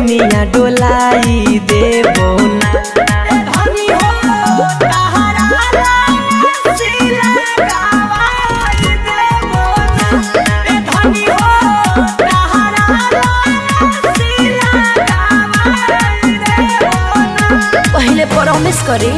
बेनिया डोलाई देबो ना धनी हो तहरा सिला गवाई देबो ना ए धनी हो तहरा सिला गवाई देबो ना पहले प्रॉमिस करी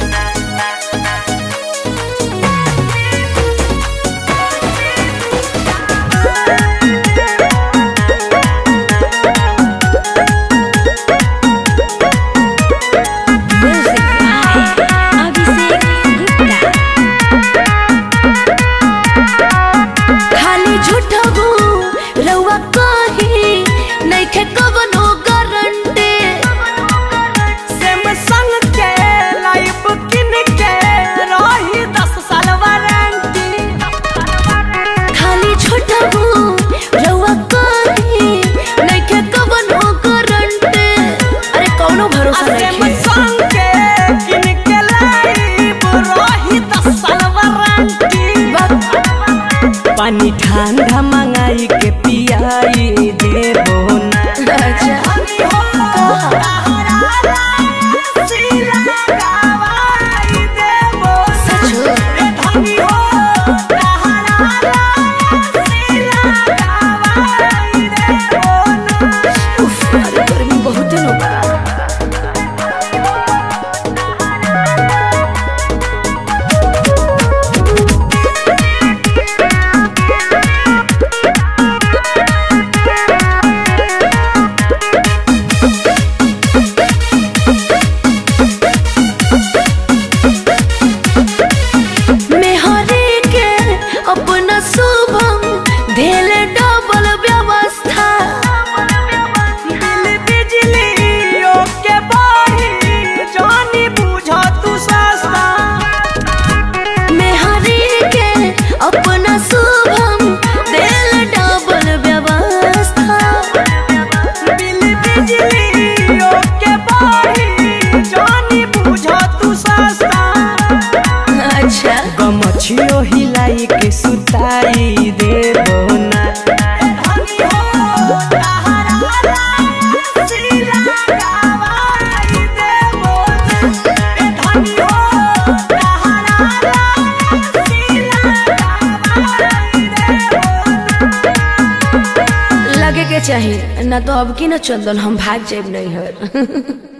खाली झूठबू रउआ कही नइखे कवनो गारंटी सैमसंग के लाइफ किन के रही दस साल वारंटी खाली झूठबू रउआ कही नइखे कवनो गारंटी अरे कौनो भरोसा नइखे सैमसंग के किन के लाइफ रही दस साल वारंटी पानी ठंडा मंगाई के पियाई देबो ना अच्छा धनी हो तहरा सिला गवाई देबो सचो ए धनी हो तहरा सिला गवाई देबो ना उफ, अरे गर्मी बहुत न बा मेहरे के अपना शुभम धेल डबल व्यवस्था बिल बिजली ओके बाही जानी बुझा तू सस्ता मेहरे के अपना शुभम धेल डबल व्यवस्था बिल बिजली ओके बाही जानी बुझा तू सस्ता अच्छा गमछियो हिलाई के सुताई देबो ना धनी हो तहरा सिला गवाई देबो ना ए धनी हो तहरा सिला गवाई देबो ना लगे के चाहिए ना तो अब की ना चंदन हम भाग जाए नहीं हर